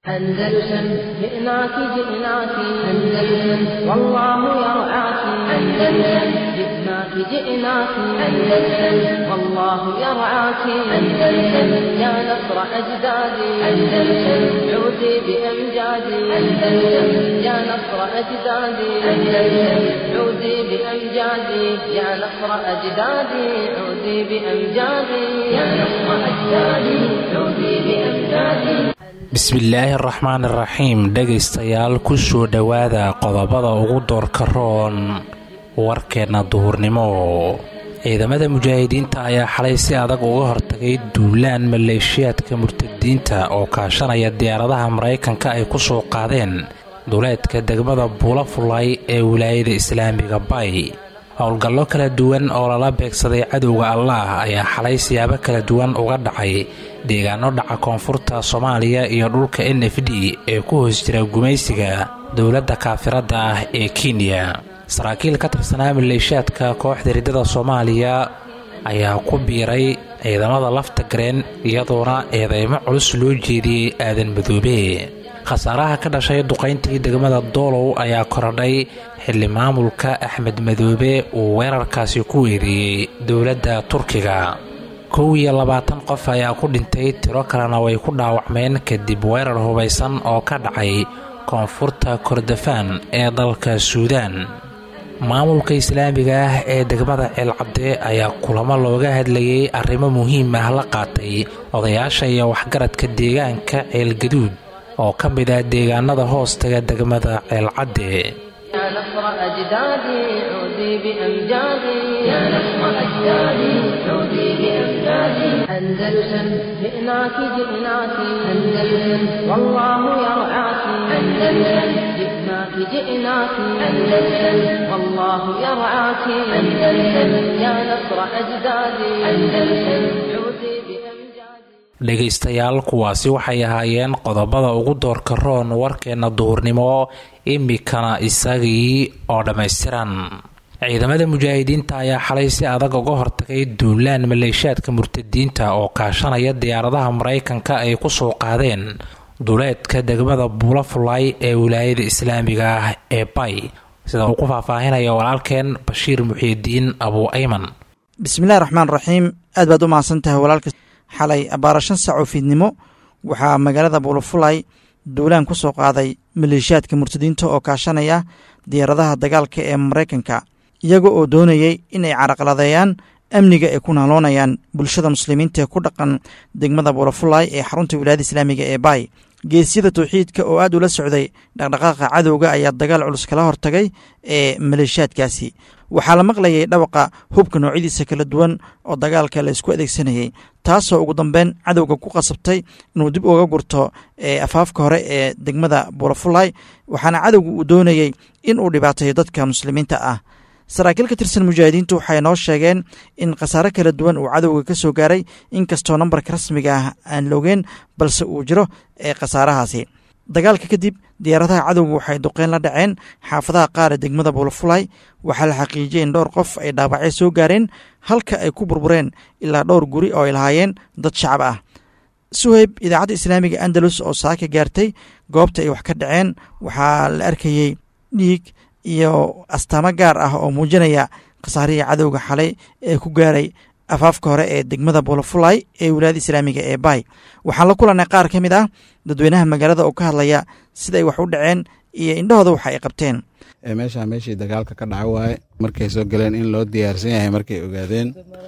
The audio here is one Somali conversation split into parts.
أندلسن جئناك جئناك أندلسن والله يرعاك أندلسن جئناك جئناك أندلسن والله يرعاك أندلسن يا نصر أجدادي أندلسن عودي بأمجادي أندلسن يا نصر أجدادي أندلسن عودي بأمجادي يا نصر أجدادي عودي بأمجادي يا نصر أجدادي عودي بأمجادي bismillaahi araxmaan iraxiim dhegaystayaal ku soo dhowaada qodobada ugu doorka roon warkeenna duhurnimo ciidamada mujaahidiinta ayaa xalay si adag uga hortagay duulaan maleeshiyaadka murtadiinta oo kaashanaya diyaaradaha maraykanka ay ku soo qaadeen duleedka degmada buulafulay ee wilaayada islaamiga bay howlgallo kala duwan oo lala beegsaday cadowga allaah ayaa xalay siyaabo kala duwan uga dhacay deegaano dhaca koonfurta soomaaliya iyo dhulka n f d ee ku hoos jira gumaysiga dowladda kaafiradda ah ee kenya saraakiil ka tirsanaa maleeshiyaadka kooxda riddada soomaaliya ayaa ku biiray ciidamada lafta gareen iyadoona eedeymo culus loo jeediyey aadan madoobe khasaaraha ka dhashay duqayntii degmada doolow ayaa korodhay xilli maamulka axmed madoobe uu weerarkaasi ku weeriyey dowladda turkiga kow iyo labaatan qof ayaa ku dhintay tiro kalena way ku dhaawacmeen kadib weerar hubaysan oo ka dhacay koonfurta kordofaan ee dalka suudaan maamulka islaamiga ah ee degmada ceelcabde ayaa kulamo looga hadlayay arrimo muhiim ah la qaatay odayaasha iyo waxgaradka deegaanka ceelgaduud oo ka mid ah deegaanada hoostaga degmada ceelcadde يا نصر أجدادي عودي بأمجادي يا نصر أجدادي عودي بأمجادي أندلسن جئناك جئناك أندلسن والله يرعاك أندلسن جئناك جئناك أندلسن والله يرعاك أندلسن يا نصر أجدادي أندلسن عودي بأمجادي dhegaystayaal kuwaasi waxay ahaayeen qodobada ugu doorka roon warkeenna duhurnimo imikana isagii oo dhammaystiran ciidamada mujaahidiinta ayaa xalay si adag uga hortagay duulaan maleeshiyaadka murtadiinta oo kaashanaya diyaaradaha maraykanka ay ku soo qaadeen duleedka degmada buulafulay ee wilaayada islaamiga ah ee bay sida uu ku faahfaahinaya walaalkeen bashiir muxiidiin abuu ayman bismillahi raxmaan raxiim aad baad u mahadsan tahay walaalka xalay abbaara shan sac oo fiidnimo waxaa magaalada buulafulay duulaan ku soo qaaday maleeshiyaadka murtadiinta oo kaashanaya diyaaradaha dagaalka ee maraykanka iyaga oo doonayay inay caraqladeeyaan amniga ay ku naaloonayaan bulshada muslimiinta ee ku dhaqan degmada buulafulay ee xarunta wilaayada islaamiga ee baay geesyada tawxiidka oo aad ula socday dhaqdhaqaaqa cadowga ayaa dagaal culus kala hortagay ee maleeshiyaadkaasi waxaa la maqlayay dhawaqa hubka noocyadiisa kala duwan oo dagaalka la isku adeegsanayay taasoo ugu dambeyn cadowga ku qasabtay inuu dib uga gurto afaafka hore ee degmada buulafulay waxaana cadowga uu doonayey in uu dhibaateeyo dadka muslimiinta ah saraakiil ka tirsan mujaahidiintu waxay noo sheegeen in khasaare kala duwan uu cadowga ka soo gaaray inkastoo nambarka rasmiga ah aan loogeen balse uu jiro ee khasaarahaasi dagaalka kadib diyaaradaha cadowga waxay duqeyn la dhaceen xaafadaha qaar ee degmada buulafulay waxaa la xaqiijiyay in dhowr qof ay dhaawacyo soo gaareen halka ay ku burbureen ilaa dhowr guri oo ay lahaayeen dad shacab ah suheyb idaacadda islaamiga andalus oo saaka gaartay goobta ay wax ka dhaceen waxaa la arkayey dhiig iyo astaamo gaar ah oo muujinaya khasaarihii cadowga xalay ee ku gaaray afaafka hore ee degmada buulafulay ee wilaayada islaamiga ee bay waxaan la kulanay qaar ka mid ah dadweynaha magaalada oo ka hadlaya siday wax u dhaceen iyo indhahooda waxa ay qabteen meeshaa meeshii dagaalka ka dhaca waaye markay soo galeen in loo diyaarsan yahay markay ogaadeen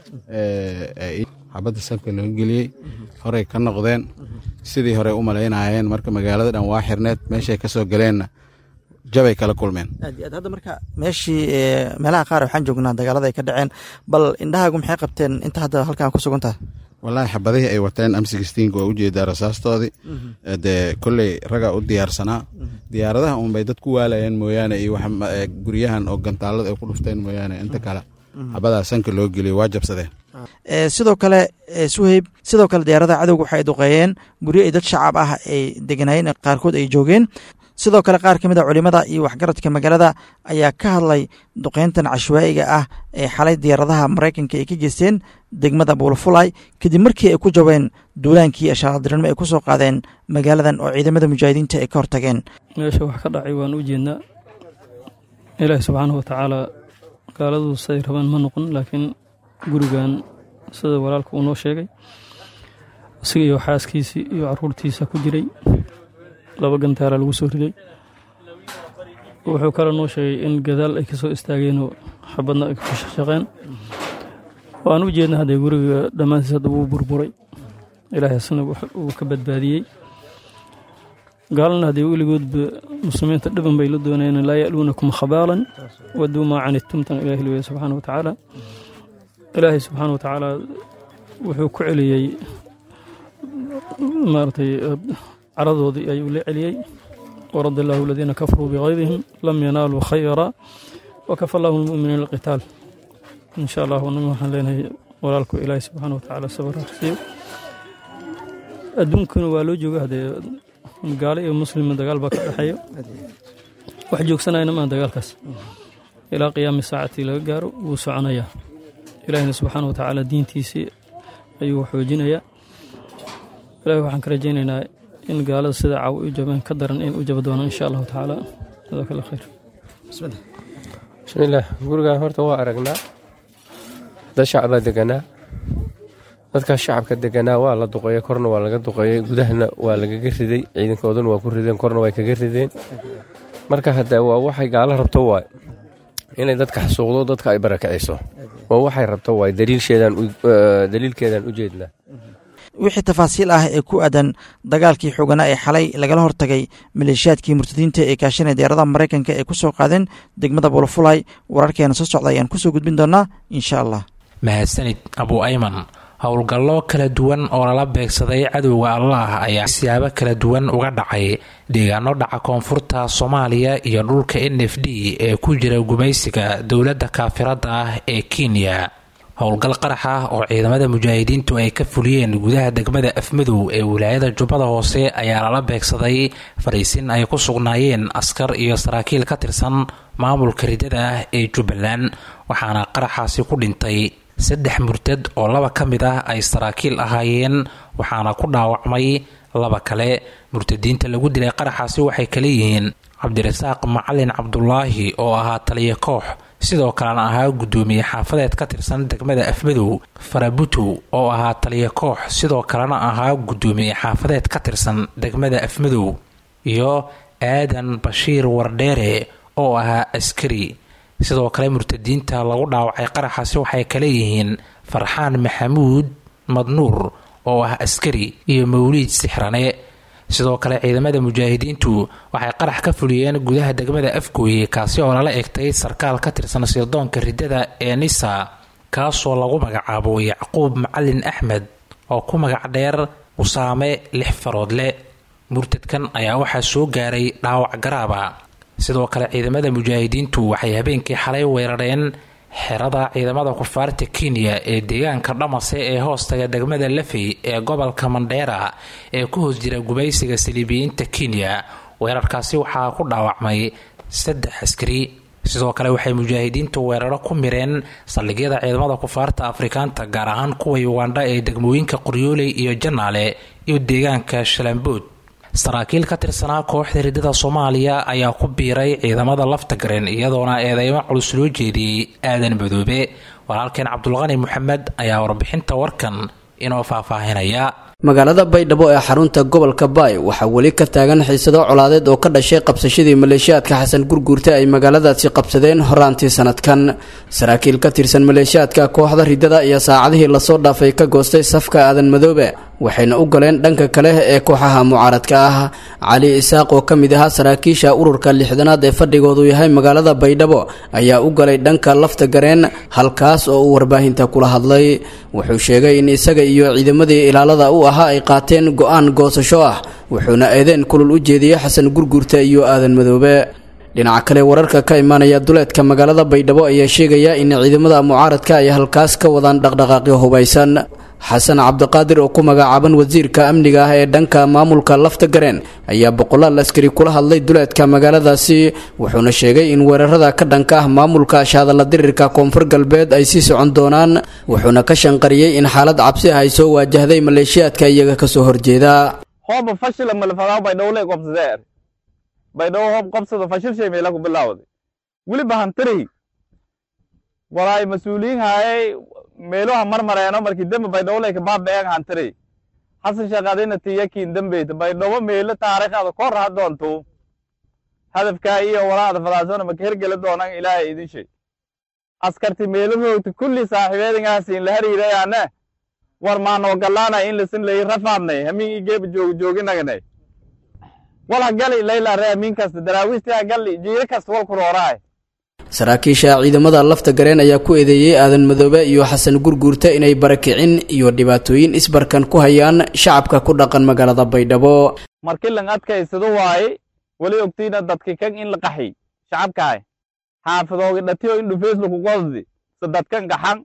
xabadda sabka loo geliyey horey ka noqdeen sidii horey u malaynayeen marka magaalada dhan waa xirneed meeshay ka soo galeenna jabay kala kulmeen aad iyo aad hadda marka meeshii meelaha qaar waxaan joognaa dagaalada ay ka dhaceen bal indhahaagu maxay qabteen inta hadda halkan ku sugan tahay wallaahi xabadihii ay wateen amsigistiinka waa ujeedaa rasaastoodii dee kolley ragaa u diyaarsanaa diyaaradaha unbay dad ku waalayeen mooyaane iyo guryahan oo gantaalada ay ku dhufteen mooyaane inta kale xabadaa sanka loo geliyo waa jabsadeen sidoo kale suheyb sidoo kale diyaaradaha cadowga waxay duqeeyeen guryo ay dad shacab ah ay deganaayeen qaarkood ay joogeen sidoo kale qaar ka mid a culimada iyo waxgaradka magaalada ayaa ka hadlay duqeyntan cashwaa'iga ah ee xalay diyaaradaha maraykanka ay ka geysteen degmada buulafulay kadib markii ay ku jabeen duulaankii ashaaladiranimo ay ku soo qaadeen magaaladan oo ciidamada mujaahidiinta ay ka hortageen meesha wax ka dhacay waan u jeednaa ilaahi subxaanahu watacaala gaaladu siday rabaan ma noqon laakiin gurigan sida walaalka uu noo sheegay isaga iyo xaaskiisii iyo caruurtiisa ku jiray laba gantaara lagu soo riday wuxuu kale noo sheegay in gadaal ay ka soo istaageenoo xabadna ay ku shaqeen waan u jeedna haddee guriga dhammaantiis hadda wuu burburay ilaahay asna uu ka badbaadiyey gaalana haddee weligoodba muslimiinta dhiban bay la doonayeen laa ya'luunakum khabaalan waduu maa canidtumtan ilahi leeyahy subxaana watacaala ilaahay subxaana watacaala wuxuu ku celiyey maaragtay caradoodii ayuu la celiyey warad allahu aladiina kafaruu bigaydihim lam yanaaluu khayra wakafa allahu lmuminiina alqitaal in sha allah anaga waxaan leenahay walaalku ilaahi subxaana watacaala sabar harsiyo adduunkana waa loo jooga haddee gaalo iyo muslima dagaal baa ka dhexeeya wax joogsanayna maa dagaalkaas ilaa qiyaami saacatii laga gaaro wuu soconayaa ilaahina subxaana watacaala diintiisii ayuu xoojinayaa ilahi waxaan ka rajaynaynaa in gaalada sida caaw u jabeen ka daran in u jaba doonaan insha allahu tacaala jazaak allah khayr bismillaah gurigan horta waa aragnaa dad shacbaa deganaa dadkaas shacabka deganaa waa la duqeeyey korna waa laga duqeeyey gudahana waa lagaga riday ciidankooduna waa ku rideen korna way kaga rideen marka hadda waa waxay gaalo rabto waay inay dadka xasuuqdo dadka ay barakiciso waa waxay rabto waay daliilkeedaan u jeednaa wixii tafaasiil ah ee ku aadan dagaalkii xooganaa ee xalay lagala hortagay maleeshiyaadkii murtadiinta ee kaashanaya diyaaradaha maraykanka ee ku soo qaadeen degmada buulafulay wararkeena soo socda ayaan kusoo gudbin doonaa insha allah mahadsanid abu ayman howlgallo kala duwan oo lala beegsaday cadowga allah ayaa siyaabo kala duwan uga dhacay deegaano dhaca koonfurta soomaaliya iyo dhulka n f d ee ku jira gumaysiga dowladda kaafirada ah ee kenya howlgal qarax ah oo ciidamada mujaahidiintu ay ka fuliyeen gudaha degmada afmadow ee wilaayada jubbada hoose ayaa lala beegsaday fariisin ay ku sugnaayeen askar iyo saraakiil ka tirsan maamulka ridada ah ee jubbaland waxaana qaraxaasi ku dhintay saddex murtad oo laba ka mid ah ay saraakiil ahaayeen waxaana ku dhaawacmay laba kale murtadiinta lagu dilay qaraxaasi waxay kala yihiin cabdirasaaq macalin cabdulaahi oo ahaa taliya koox sidoo kalena ahaa guddoomiye xaafadeed ka tirsan degmada afmadow farabutow oo ahaa taliya koox sidoo kalena ahaa guddoomiye xaafadeed ka tirsan degmada afmadow iyo aadan bashiir wardheere oo ahaa askari sidoo kale murtadiinta lagu dhaawacay qaraxaasi waxay kale yihiin farxaan maxamuud madnuur oo ah askari iyo mawliid sixrane sidoo kale ciidamada mujaahidiintu waxay qarax ka fuliyeen gudaha degmada afgooye kaasi oo lala egtay sarkaal ka tirsan sirdoonka ridada ee nisa kaasoo lagu magacaabo yacquub macalin axmed oo ku magac dheer usaame lix faroodle murtadkan ayaa waxaa soo gaaray dhaawac garaaba sidoo kale ciidamada mujaahidiintu waxay habeenkii xalay weerareen xerada ciidamada kufaarta kenya ee deegaanka dhamase ee hoostaga degmada lafey ee gobolka mandheera ee ku hoos jira gubaysiga saliibiyiinta kenya weerarkaasi waxaa ku dhaawacmay saddex askari sidoo kale waxay mujaahidiintu weeraro ku mireen saldhigyada ciidamada kufaarta afrikaanta gaar ahaan kuwa ugandha ee degmooyinka qoryooley iyo janaale iyo deegaanka shalambood saraakiil ka tirsanaa kooxda ridada soomaaliya ayaa ku biiray ciidamada laftagareen iyadoona eedeymo culus loo jeediyey aadan madoobe walaalkeen cabdulqani moxamed ayaa warbixinta warkan inoo faahfaahinaya magaalada baydhabo ee xarunta gobolka baay waxaa weli ka taagan xiisado colaadeed oo ka dhashay qabsashadii maleeshiyaadka xasan gurguurta ay magaaladaasi qabsadeen horaantii sanadkan saraakiil ka tirsan maleeshiyaadka kooxda ridada iyo saacadihii lasoo dhaafay ka goostay safka aadan madoobe waxayna u galeen dhanka kale ee kooxaha mucaaradka ah cali isaaq oo ka mid ahaa saraakiisha ururka lixdanaad ee fadhigoodu yahay magaalada baydhabo ayaa u galay dhanka lafta gareen halkaas oo uu warbaahinta kula hadlay wuxuu sheegay in isaga iyo ciidamadii ilaalada u ahaa ay qaateen go-aan goosasho ah wuxuuna eedeen kulul u jeediyey xasan gurguurta iyo aadan madoobe dhinaca kale wararka ka imaanaya duleedka magaalada baydhabo ayaa sheegaya in ciidamada mucaaradka ay halkaas ka wadaan dhaqdhaqaaqyo hubaysan xasan cabdiqaadir oo ku magacaaban wasiirka amniga ah ee dhanka maamulka lafta gareen ayaa boqolaal askari kula hadlay duleedka magaaladaasi wuxuuna sheegay in weerarada ka dhanka ah maamulka ashahadalla dirirka koonfur galbeed ay sii socon doonaan wuxuuna ka shanqariyey in xaalad cabsi ah ay soo waajahday maleeshiyaadka iyaga kasoo horjeeda hooba fashila malfadaa baydhowle qobsadee baydhabo hoob qobsada fashil shay meela ku bilaawday weliba hantiri walaay mas-uuliyiin haayay meeluha marmareeno markii dembe baydhowle kabaabdheeng hantiri xasan shaqadina tiyakiin dembeyta baydhabo meelo taariikhada kor ha doonto hadafkaa iyo walaada fadaasona maka hergeli doonan ilaahay idin shay askarti meelo roogta kulli saaxiibeedingaasiin la hariirayaane war maanoo gallaana in lasin lay rafaadnay hamiin igeeba joogi jooginagnay wala gali layla re hamiin kasta daraawiistaa gali jiiro kasta walku rooraay saraakiisha ciidamada lafta gareen ayaa ku eedeeyey aadan madoobe iyo xasan gurguurta inay barakicin iyo dhibaatooyin isbarkan ku hayaan shacabka ku dhaqan magaalada baydhabo markii lang adkaysado waaye weli ogtiina dadki kan in la qaxi shacabkaay xaafadoogi dhatiyo in dhufees laku qosdi se dadkan gaxan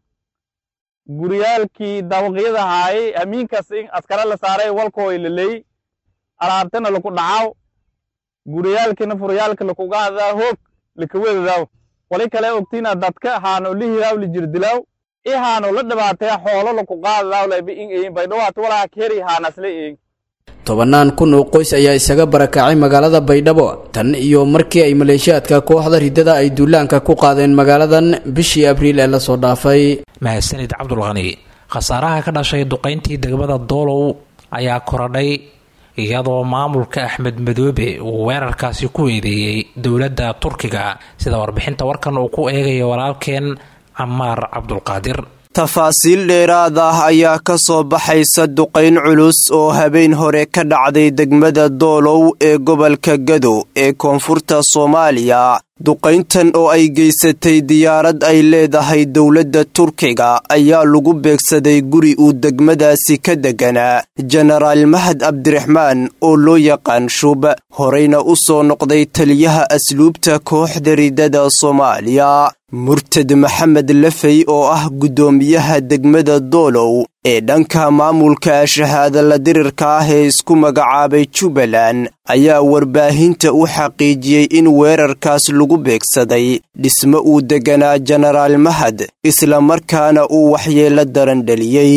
guryaalkii dawaqyada haayay hamiinkas in askara la saaray walkooy laley alaabtana laku dhacaw guryaalkina furyaalka lakugaadaw hoog lakawedadaw wali kale ogtiina dadka haano lihiraw lijirdilaw i haano la dhibaataya xoolo laku qaadadaw laba in eyin baydhawaat walaa keri haanasla eyin tobannaan kun oo qoys ayaa isaga barakacay magaalada baydhabo tan iyo markii ay maleeshiyaadka kooxda riddada ay duulaanka ku qaadeen magaaladan bishii abriil ee lasoo dhaafay mahadsanid cabdulqani khasaaraha ka dhashay duqayntii degmada doolow ayaa korodhay iyadoo maamulka axmed madoobe uu weerarkaasi ku eedeeyey dowladda turkiga sida warbixinta warkan uu ku eegayo walaalkeen camaar cabdulqaadir tafaasiil dheeraad ah ayaa ka soo baxaysa duqayn culus oo habeen hore ka dhacday degmada doolow ee gobolka gado ee koonfurta soomaaliya duqayntan oo ay geysatay diyaarad ay leedahay dowladda turkiga ayaa lagu beegsaday guri uu degmadaasi ka deganaa jenaraal mahad cabdiraxmaan oo loo yaqaan shub horeyna u soo noqday taliyaha asluubta kooxda ridada soomaaliya murtad maxamed lafey oo ah guddoomiyaha degmada doolow ee dhanka maamulka shahaadala dirirka ah ee isku magacaabay jubbaland ayaa warbaahinta u xaqiijiyey in weerarkaas lagu beegsaday dhismo uu deganaa jenaraal mahad isla markaana uu waxyeelo daran dhaliyey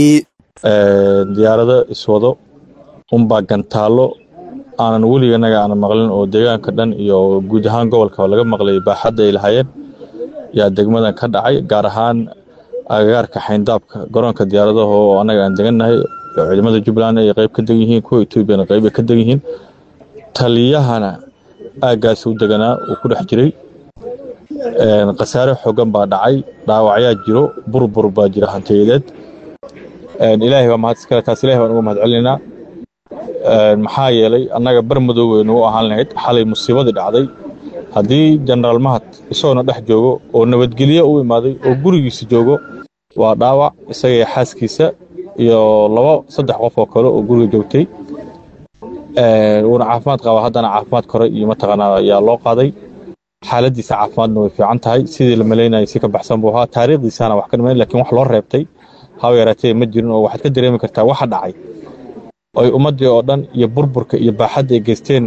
diyaarado iswado unbaa gantaallo aanan weliganaga aanan maqlin oo deegaanka dhan iyo guud ahaan gobolka laga maqlay baaxadda ay lahaayeen yaa degmadan ka dhacay gaar ahaan agagaarka xayndaabka garoonka diyaaradaha oo annaga aan degannahay ciidamada jubbaland ay qayb ka degan yihiin kuwa etoobiyana qayb ay ka degan yihiin taliyahana aaggaas u deganaa uu ku dhex jiray khasaare xoogan baa dhacay dhaawacyaa jiro burbur baa jira hantiyadeed ilaahay baa mahad iskale taas ilahay baan uga mahad celinaynaa maxaa yeelay annaga bar madow waynu u ahaan lahayd xalay musiibadii dhacday haddii jenaraal mahad isagoona dhex joogo oo nabadgelyo u imaaday oo gurigiisa joogo waa dhaawac isagaiyo xaaskiisa iyo laba saddex qof oo kale oo guriga joogtay wuuna caafimaad qabaa haddana caafimaad kore iyo mataqaanaa ayaa loo qaaday xaaladiisa caafimaadna way fiican tahay sidii la malaynayay si ka baxsan buu ahaa taariikhdiisana wax ka dhimayn lakiin wax loo reebtay haba yaraatee ma jirin oo waxaad ka dareemi kartaa waxa dhacay ay ummaddii oo dhan iyo burburka iyo baaxadda ay geysteen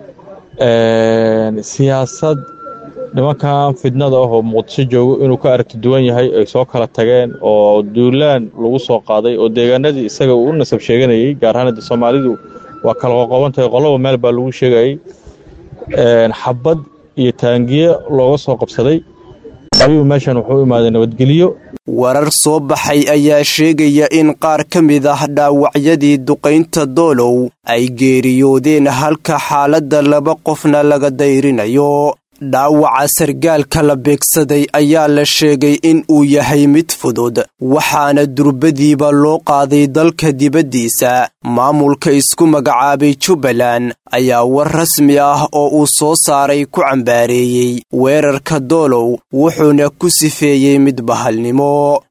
siyaasad nimankan fidnada ah oo muqdisho joogo inuu ka aragti duwan yahay ay soo kala tageen oo duulaan lagu soo qaaday oo deegaanadii isaga uu u nasab sheeganayey gaar ahaan hadda soomaalidu waa kala qoqoban tahay qoloba meel baa lagu sheegayey xabad iyo taangiye looga soo qabsaday ayuu meeshan wuxuu u imaaday nabadgelyo warar soo baxay ayaa sheegaya in qaar ka mid ah dhaawacyadii duqaynta doolow ay geeriyoodeen halka xaaladda laba qofna laga dayrinayo dhaawaca sargaalka la beegsaday ayaa la sheegay in uu yahay mid fudud waxaana durbadiiba loo qaaday dalka dibaddiisa maamulka isku magacaabay jubbaland ayaa war rasmi ah oo uu soo saaray ku cambaareeyey weerarka doolow wuxuuna ku sifeeyey mid bahalnimo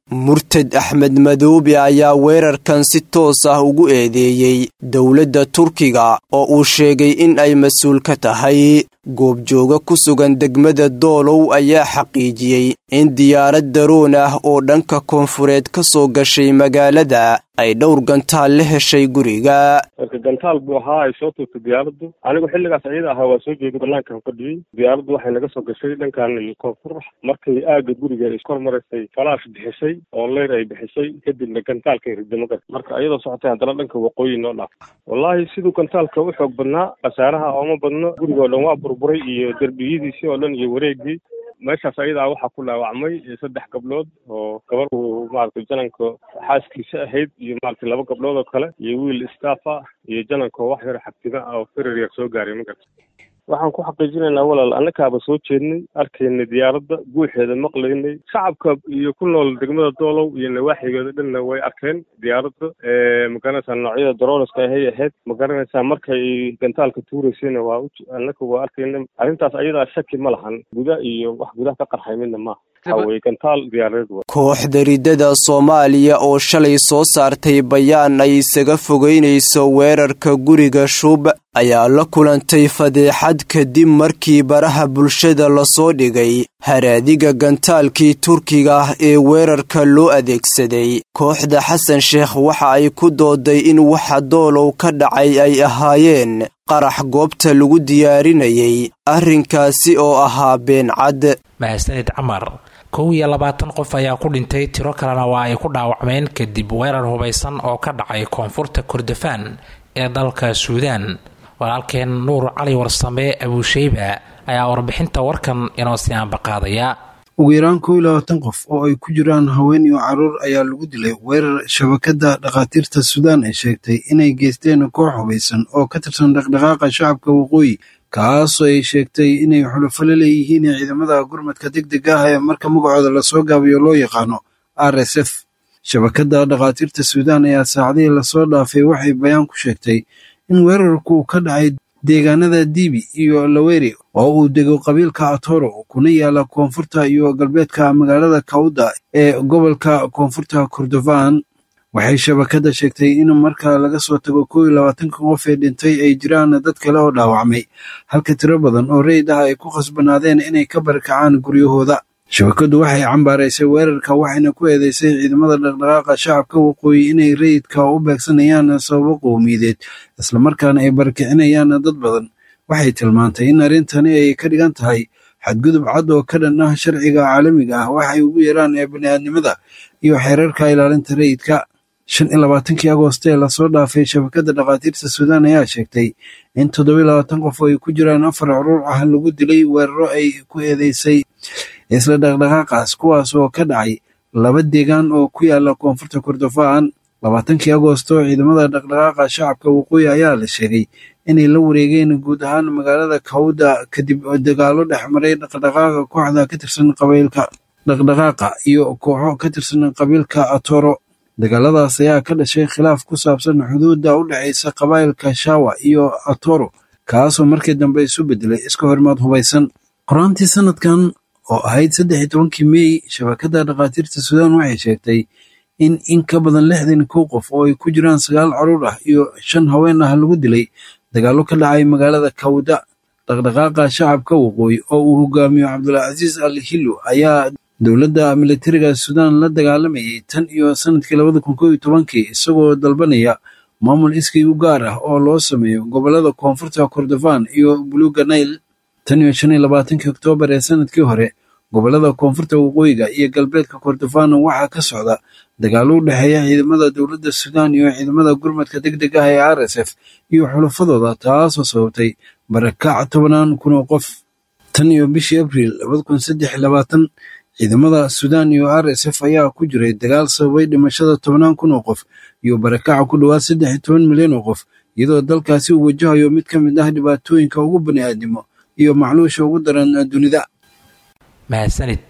murtad axmed madoobe ayaa weerarkan si toos ah ugu eedeeyey dowladda turkiga oo uu sheegay in ay mas-uul ka tahay goobjooga ku sugan degmada doolow ayaa xaqiijiyey in diyaarad daroon ah oo dhanka koonfureed ka soo gashay magaalada ay dhowr gantaal la heshay guriga marka gantaal buu ahaa ay soo tuurtay diyaaraddu anigu xilligaas ayada ahaa waa soo jeeday banaankan fadhiyey diyaaraddu waxay naga soo gashay dhankan koonfur markay aagga guriga ay kor maraysay falaash bixisay oo leyr ay bixisay kadibna gantaalkay riday magar marka ayadoo socotay haddana dhanka waqooyi noo dhaaf wallaahi siduu gantaalka u xoog badnaa khasaaraha ooma badno guriga oo dhan waa burburay iyo derbiyadiisii oo dhan iyo wareegii meeshaas ayadaa waxaa ku dhaawacmay saddex gabdhood oo gabar uu maaragtay jananka xaaskiisa ahayd iyo maaragtay laba gabdhood oo kale iyo wiil staff ah iyo jananka oo wax yar xabtima oo firir yar soo gaaray magarta waxaan ku xaqiijinaynaa walaal annakaaba soo jeednay arkaynay diyaaradda guuxeeda maqlaynay shacabka iyo ku nool degmada doolow iyo nawaaxigeeda dhanna way arkeen diyaaradda magaranaysaa noocyada daroonaska ahay ahayd magaranaysaa markay gantaalka tuuraysayna waa annaka waa arkayna arrintaas ayadaa shaki ma lahan guda iyo wax gudaha ka qarxay midna maaha waxaweye gantaal diyaaradeed wa kooxda riddada soomaaliya oo shalay soo saartay bayaan ay isaga fogeynayso weerarka guriga shub ayaa la kulantay fadeexad kadib markii baraha bulshada lasoo dhigay haraadiga gantaalkii turkiga ee weerarka loo adeegsaday kooxda xasan sheekh waxa ay ku dooday in waxa doolow ka dhacay ay ahaayeen qarax goobta lagu diyaarinayay arrinkaasi oo ahaa beencad mahadsanid camar kow iyo labaatan qof ayaa ku dhintay tiro kalena waa ay ku dhaawacmeen kadib weerar hubaysan oo ka dhacay koonfurta kordofaan ee dalka suudaan walaalkeen nuur cali warsame abuusheyba ayaa warbixinta warkan inoo sii aanbaqaadaya ugu yaraan kow iyo labaatan qof oo ay ku jiraan haween iyo caruur ayaa lagu dilay weerar shabakadda dhakhaatiirta suudaan ay sheegtay inay geysteen koox hubaysan oo ka tirsan dhaqdhaqaaqa shacabka waqooyi kaasoo ay sheegtay inay xulufalo leeyihiin ciidamada gurmadka deg deg ah ee marka magacooda lasoo gaabiyo loo yaqaano r s f shabakadda dhakhaatiirta suudaan ayaa saacadihii lasoo dhaafay waxay bayaan ku sheegtay in weerarku ka dhacay deegaanada dibi iyo laweri oo uu dego qabiilka atoro kuna yaala koonfurta iyo galbeedka magaalada kawda ee gobolka koonfurta kordofan waxay shabakadda sheegtay in marka laga soo tago kow iyo labaatanka qof ee dhintay ay jiraan dad kale oo dhaawacmay halka tiro badan oo rayid ah ay ku khasbanaadeen inay ka barakacaan guryahooda shabakaddu waxay cambaaraysay weerarka waxayna ku eedeysay ciidamada dhaqdhaqaaqa shacabka waqooyi inay rayidka u beegsanayaan sababo qowmiyadeed islamarkaana ay barakicinayaan dad badan waxay tilmaantay in arrintani ay ka dhigan tahay xadgudub cad oo ka dhan ah sharciga caalamiga ah waxay ugu yeeraan ee bini'aadnimada iyo xeerarka ilaalinta rayidka shan iyo labaatankii agoost ee lasoo dhaafay shabakadda dhakhaatiirta suudaan ayaa sheegtay in toddoba iyo labaatan qof oo ay ku jiraan afar curuur ah lagu dilay weeraro ay ku eedeysay isla dhaqdhaqaaqaas kuwaas oo ka dhacay laba deegaan oo ku yaala koonfurta kordofaan labaatankii agoosto ciidamada dhaqdhaqaaqa shacabka waqooyi ayaa la sheegay inay la wareegeen guud ahaan magaalada kawda kadib dagaalo dhexmaray dhaqdhaqaaqa kooxda ka tirsan qabiilka dhaqdhaqaaqa iyo kooxo ka tirsan qabiilka atoro dagaaladaas ayaa ka dhashay khilaaf ku saabsan xuduudda u dhexaysa qabaa'ilka shawa iyo atoro kaasoo markii dambe isu bedelay iska horimaad hubaysan qoraantii sanadkan oo ahayd saddex iyo tobankii meey shabakadda dhakhaatiirta suudaan waxay sheegtay in in ka badan lixdan kow qof oo ay ku jiraan sagaal caruur ah iyo shan haween ah lagu dilay dagaallo ka dhacay magaalada kawda dhaqdhaqaaqa shacabka waqooyi oo uu hogaamiyo cabdulcasiis al hillo ayaa dowladda militariga suudaan la dagaalamayay tan iyo sanadkii labada kun kow iyo tobankii isagoo dalbanaya maamul iskii u gaar ah oo loo sameeyo gobollada koonfurta kordofaan iyo buluga nail tan iyo shan iyo labaatankii oktoobar ee sanadkii hore gobollada koonfurta waqooyiga iyo galbeedka kordofaan waxaa ka socda dagaalo u dhexeeya ciidamada dowladda suudaan iyo ciidamada gurmadka deg deg ah ee r s f iyo xulafadooda taasoo sababtay barakac tobanaan kun oo qof tan iyo bishii abriil labada kun saddex iyo labaatan ciidamada suudaan iyo r s f ayaa ku jiray dagaal sababay dhimashada tobannaan kun oo qof iyo barakaca ku dhowaad saddex iyo toban milyan oo qof iyadoo dalkaasi uu wajahayo mid ka mid ah dhibaatooyinka ugu bani'aadnimo iyo macluusha ugu daran dunida mahadsanid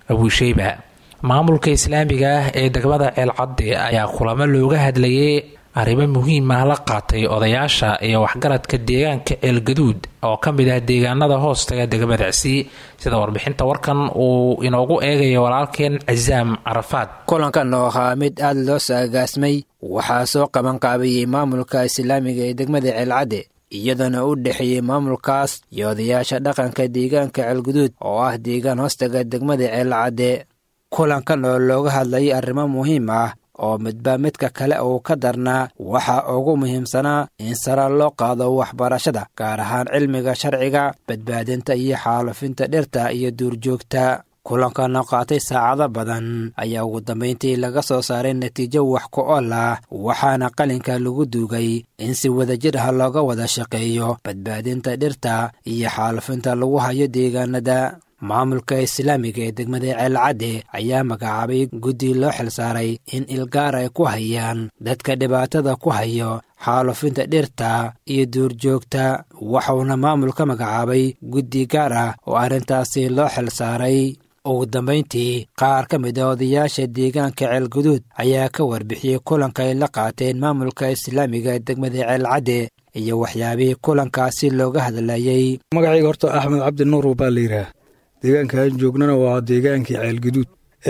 abuusheyba maamulka islaamiga ah ee degmada ceelcadde ayaa kulamo looga hadlayay arrimo muhiimah la qaatay odayaasha iyo waxgaradka deegaanka ceelgaduud oo ka mid ah deegaanada hoostaga degmadaasi sida warbixinta warkan uu inoogu eegayo walaalkeen casaam carafaad kulankan oo ahaa mid aada loo saagaasmay waxaa soo qabanqaabiyey maamulka islaamiga ee degmada ceelcadde iyadoona u dhexeeyey maamulkaas iyo odayaasha dhaqanka deegaanka ceelguduud oo ah deegaan hoostaga degmada ceelcadde kulankan oo looga hadlayay arrimo muhiim ah oo midba midka kale uu ka darnaa waxaa ugu muhiimsanaa in sara loo qaado waxbarashada gaar ahaan cilmiga sharciga badbaadinta iyo xaalufinta dhirta iyo duurjoogta kulankan oo qaatay saacado badan ayaa ugu dambayntii laga soo saaray natiijo wax ku ol ah waxaana qalinka lagu duugay in si wadajir ah looga wada shaqeeyo badbaadinta dhirta iyo xaalufinta lagu hayo deegaanada maamulka islaamiga ee degmada ceelcadde ayaa magacaabay guddi loo xilsaaray in ilgaar ay ku hayaan dadka dhibaatada ku hayo xaalufinta dhirta iyo duurjoogta waxuuna maamulka magacaabay guddi gaar ah oo arrintaasi loo xilsaaray ugu dambayntii qaar ka mid a odayaasha deegaanka ceelguduud ayaa ka warbixiyey kulanka ay la qaateen maamulka islaamiga ee degmada ceelcadde iyo waxyaabihii kulankaasi looga hadlayey magacayga horta axmed cabdi nuur baa la yidhaah deegaankaan joognana waa deegaankii ceelguduud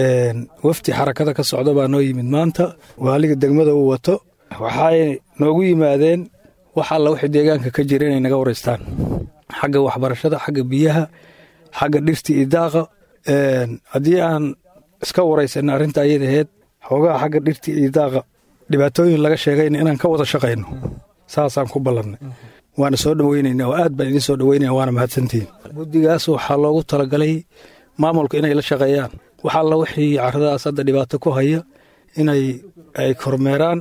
wafdi xarakada ka socda baa noo yimid maanta waaliga degmada uu wato waxay noogu yimaadeen wax alla wixii deegaanka ka jira inay naga waraystaan xagga waxbarashada xagga biyaha xagga dhirta iyo daaqa haddii aan iska waraysanna arrinta ayada aheyd xoogaha xagga dhirta iyo daaqa dhibaatooyin laga sheegayna inaan ka wada shaqayno saasaan ku ballannay waana soo dhoweynaynaa oo aad baan idiin soo dhoweynaya waana mahadsantihiin guddigaas waxaa loogu talagalay maamulka inay la shaqeeyaan wax alla wixii carradaas hadda dhibaato ku haya inay ay kormeeraan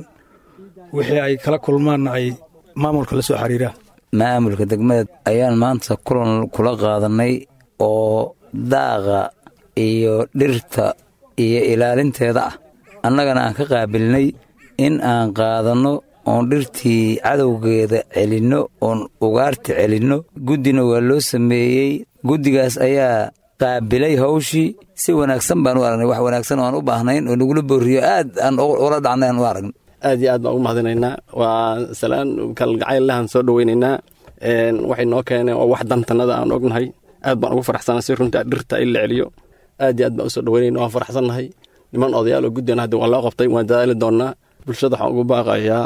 wixii ay kala kulmaanna ay maamulka la soo xiriiraan maamulka degmada ayaan maanta kulan kula qaadanay oo daaqa iyo dhirta iyo ilaalinteeda ah annagana aan ka qaabilnay in aan qaadanno oon dhirtii cadowgeeda celinno oon ugaarta celinno guddina waa loo sameeyey guddigaas ayaa qaabilay hawshii si wanaagsan baan u aragnay wax wanaagsan oo aan u baahnayn oo nagula boorriyo aad aan ula dhacnay aan u aragnay aad iyo aad baan ugu mahadinaynaa waa salaan kalgacayllahan soo dhoweynaynaa waxay noo keeneen oo wax dantanada aan ognahay aad baan ugu faraxsanay si runta dhirta in la celiyo aad iyo aad baan usoo dhoweynayna waan faraxsannahay niman odayaal oo guddina hadda waa loo qabtay waan dadaali doonnaa bulshada waxaan ugu baaqayaa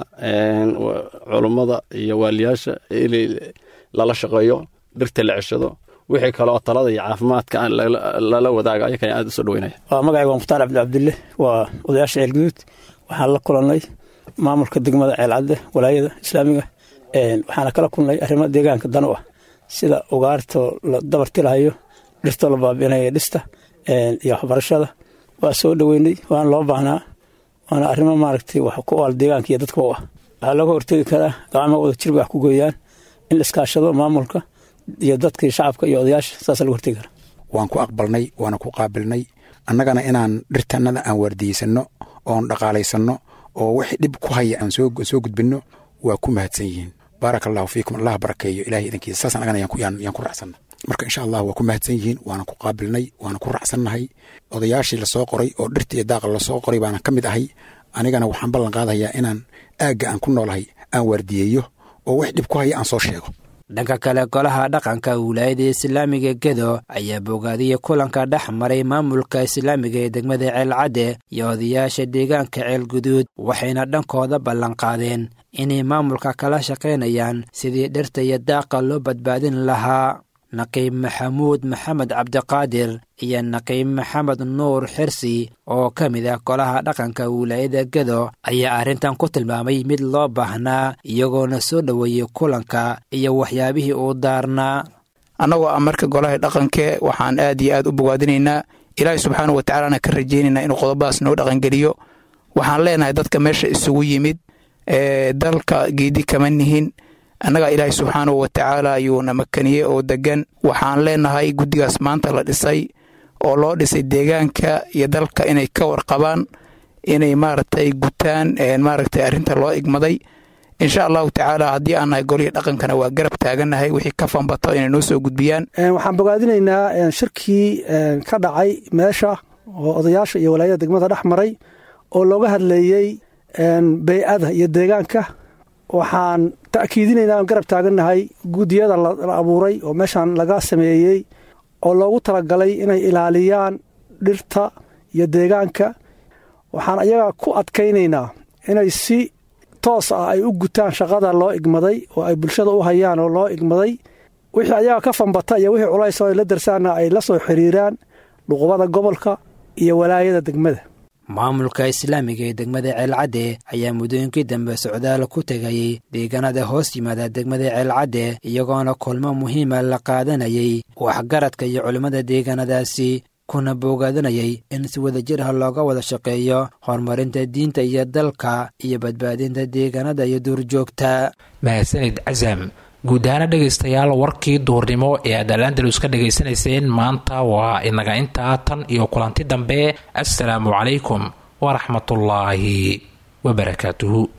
culummada iyo waaliyaasha in lala shaqeeyo dhirta la ceshado wixii kaleoo talada iyo caafimaadka lala wadaaga ayakan aad usoo dhoweynaya waa magacayga waa mukhtaar cabdi cabdille waa odayaasha ceelguduud waxaan la kulannay maamulka degmada ceelcadde walaayada islaamiga waxaana kala kulnay arrimo deegaanka dan u ah sida ugaartoo la dabartilahayo dhirtoo la baabi'inaya dhista iyo waxbarashada waa soo dhoweynay waana loo baahnaa waana arrimo maaragtay wax ku oal deegaanka iyo dadka u ah waxaa looga hortegi karaa gacmo wada jirba wax ku gooyaan in la iskaashado maamulka iyo dadkii shacabka iyo odayaasha saasa laga hortegi karaa waan ku aqbalnay waana ku qaabilnay annagana inaan dhirtannada aan waardiyeysano oon dhaqaalaysanno oo wixii dhib ku haya aan soo gudbinno waa ku mahadsan yihiin baaraka allahu fiikum allah barakeeyo ilahay idankiisa saas annagana yaan ku raacsanna marka insha allah waa ku mahadsan yihiin waana ku qaabilnay waana ku raacsannahay odayaashii lasoo qoray oo dhirta iyo daaqa lasoo qoray baana ka mid ahay anigana waxaan ballan qaadayaa inaan aagga aan ku noolahay aan waardiyeeyo oo wix dhib ku haya aan soo sheego dhanka kale golaha dhaqanka wilaayada islaamiga gedo ayaa bogaadiyey kulanka dhex maray maamulka islaamiga ee degmada ceelcadde iyo odayaasha deegaanka ceelguduud waxayna dhankooda ballanqaadeen inay maamulka kala shaqaynayaan sidii dhirta iyo daaqa loo badbaadin lahaa naqiib maxamuud maxamed cabdiqaadir iyo naqiib maxamed nuur xirsi oo ka mid ah golaha dhaqanka wilaayada gedo ayaa arrintan ku tilmaamay mid loo baahnaa iyagoona soo dhoweeyey kulanka iyo waxyaabihii uu daarnaa annagoo ah marka golaha dhaqanke waxaan aad iyo aad u bogaadinaynaa ilaahay subxaana wa tacaalana ka rajaynaynaa inuu qodobadaas noo dhaqangeliyo waxaan leenahay dadka meesha isugu yimid ee dalka geedi kama nihin annagaa ilaahay subxaanahu wa tacaala ayuuna makaniyey oo degan waxaan leenahay guddigaas maanta la dhisay oo loo dhisay deegaanka iyo dalka inay ka warqabaan inay maaragtay gutaan maaragtay arrinta loo igmaday insha allahu tacaala haddii aan nahay golihii dhaqankana waa garab taagannahay wixii ka fanbato inay noo soo gudbiyaan waxaan bogaadinaynaa shirkii ka dhacay meesha oo odayaasha iyo walaayada degmada dhex maray oo looga hadleeyey bey-ada iyo deegaanka waxaan ta'kiidinaynaa garab taagannahay guddiyada la abuuray oo meeshaan laga sameeyey oo loogu talagalay inay ilaaliyaan dhirta iyo deegaanka waxaan ayaga ku adkaynaynaa inay si toos ah ay u gutaan shaqada loo igmaday oo ay bulshada u hayaan oo loo igmaday wixii ayaga ka fambata iyo wixii culays oo ay la darsaanna ay la soo xiriiraan dhuqubada gobolka iyo walaayada degmada maamulka islaamiga ee degmada ceelcadde ayaa muddooyinkii dambe socdaal ku tegayey deegaanada hoos yimaada degmada ceelcadde iyagoona kulmo muhiima la qaadanayay waxgaradka iyo culimmada deegaanadaasi kuna boogaadanayay in si wadajir ah looga wada shaqeeyo horumarinta diinta iyo dalka iyo badbaadinta deegaanada iyo duurjoogta mahadsanid casam guud ahaana dhegaystayaal warkii duurnimo ee aad alandalus ka dhegaysanayseen maanta waa inaga intaa tan iyo kulanti dambe assalaamu calaykum waraxmatullaahi wabarakaatuhu